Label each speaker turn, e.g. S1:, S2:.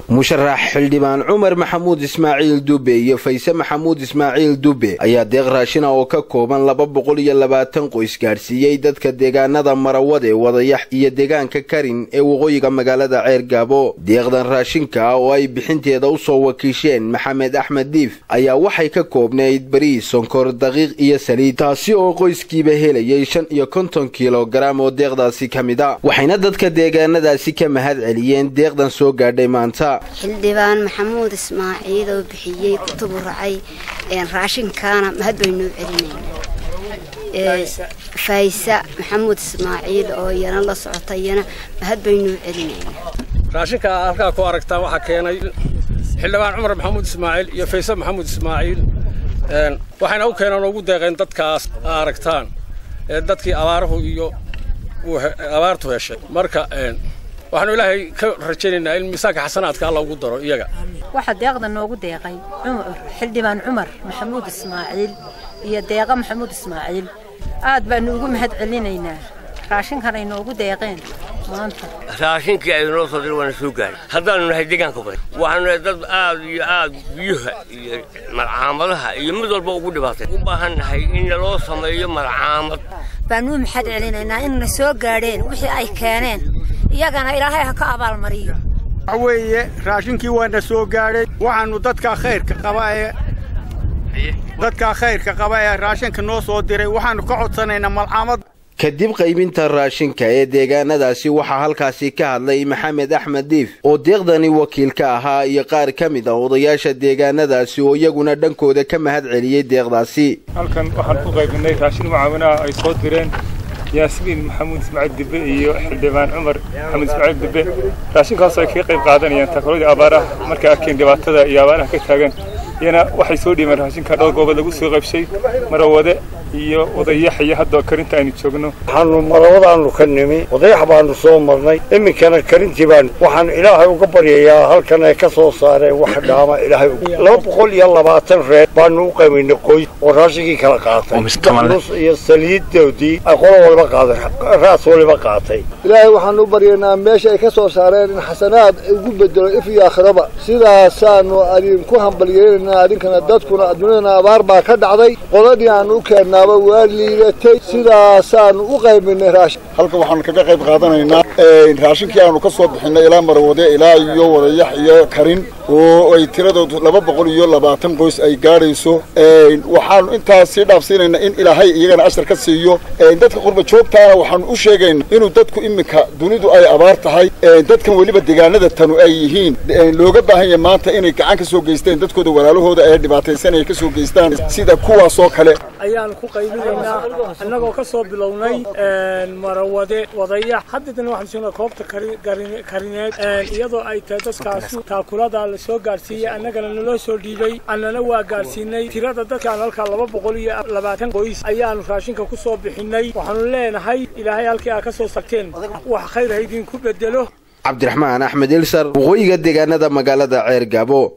S1: musharax xildhibaan cumar maxamuud ismaaciil dube iyo fayse maxamuud ismaaciil dube ayaa deeq raashina oo ka kooban laba boqol iyo labaatan qoys gaadhsiiyey dadka deegaanada marawade wadayax iyo deegaanka karin ee waqooyiga magaalada ceergaabo deeqdan raashinka ah oo ay bixinteeda usoo wakiisheen maxamed axmed diif ayaa waxay ka koobnayd bariis sonkor daqiiq iyo saliid taasi oo qoyskiiba helayay shan iyo konton kilogaram oo deeqdaasi ka mid a waxayna dadka deegaanadaasi ka mahad celiyeen deeqdan soo gaadhay maanta
S2: xildhibaan maxamuud ismaaciil oo bixiyey ku tuburacay raashinkaana mahad baynuu celinaynaa faysa maxamuud ismaaciil oo iyana la socota iyana mahad baynuu celinaynaa
S3: raashinka halkaa ku aragtaan waxaa keenay xildhibaan cumar maxamuud ismaaciil iyo fayse maxamuud ismaaciil waxayna u keeneen ugu deeqeen dadkaas aragtaan dadkii abaaruhu iyo abaartu heshay marka waxaanu ilaahay ka rajaynaynaa in miisaanka xasanaadka alla ugu daro iyaga
S4: waxaa deeqda noogu deeqay xildhibaan cumar maxamuud ismaaciil iyo deeqa maxamuud ismaaciil aad baanu ugu mahad celinaynaa raashinkan ay noogu deeqeen maanta
S5: raashinkii ay noo soo diray waana soo gaaray haddaanu nahay deegaanka bari waxaanu nahay dad aad iyo aad biyuha iyo malcaamadaha iyo mid walba ugu dhibaatay u baahan nahay in naloo sameeyo malcaamad
S6: baanuu maxad celinaynaa inna soo gaadheen wixii ay keeneen iyagana ilaahay ha ka abaalmariyo
S7: waxa weeye raashinkii waana soo gaadhay waxaannu dadka khayrka qaba ee dadka khayrka qaba ee raashinka noo soo diray waxaannu ka codsanaynaa malcaamad
S1: kadib qaybinta raashinka ee deegaanadaasi waxaa halkaasi ka hadlay maxamed axmed diif oo deeqdani wakiil ka ahaa iyo qaar ka mid ah odayaasha deegaanadaasi oo iyaguna dhankooda ka mahad celiyey deeqdaasi
S8: halkan waxaan ku qaybinay raashin mucaawinaha ay soo direen yaasmiin maxamuud ismaaciil dibbe iyo xildhibaan cumar maxamuud ismaaciil dibbe raashinkaasoo ay kaga qayb qaadanayaan takoladii abaaraha markay arkeen dhibaatada iyo abaaraha ka taagan iyana waxay soo dhiibeen raashinka dhowr goobood lagu soo qaybshay marawade iyo wadayax iyo hadda karinta aynu joogno
S9: waxaanu marawadaannu ka nimi wadayax baanu soo marnay iminkana karintii baanu waxaan ilaahay uga baryayaa halkan ay ka soo saareen wax dhaama ilaahay laba boqol iyo labaatan reer baanu u qaybaynay qoys oo raashinkii kala qaatay nus iyo saliidoodii ay qolo waliba qaaday raas waliba qaatay
S10: ilaahay waxaanu u baryaynaa meesha ay ka soo saareen in xasanaad ugu bedelo if iyo aakhiraba sidaasaanu adinku hambalyeynayna adinkana dadkuna adduunyadana abaar baa ka dhacday qoladii aanu u keennaaba waa liidatay sidaasaanu u qaybinay raashin
S11: halkan waxaanu kaga qayb qaadanaynaa raashinkii aanu ka soo bixinay ilaa marawade ilaa iyo wadayax iyo karin oo ay tiradoodu laba boqol iyo labaatan qoys ay gaadhayso waxaanu intaas sii dhaafsiinaynaa in ilaahay iyagana ashar ka siiyo dadka qurba joogtaana waxaanu u sheegaynaa inuu dadku iminka dunidu ay abaar tahay dadkan weliba deegaanada tanu ay yihiin looga baahan yahay maanta inay gacan ka soo geysteen dadkooda walaalahooda ee dhibaataysanaya ka soo geystaan sida kuwaasoo kale
S3: ayaanu ku qaybinaynaa annagoo ka soo bilownay marawade wadayax haddana waxaan joognaa koobta karineed iyadoo ay tahay dadkaasi taakulada la soo gaadhsiiyey annagana naloo soo dhiibay annana waa gaadhsiinay tirada dadkaan halkaa laba boqol iyo labaatan qoys ayaanu raashinka ku soo bixinay waxaanu leenahay ilaahay halkii aa ka soo sagteen wax khayr ha idinku bedelo
S1: cabdiraxmaan axmed ilsar waqooyiga deegaanada magaalada ceer gaabo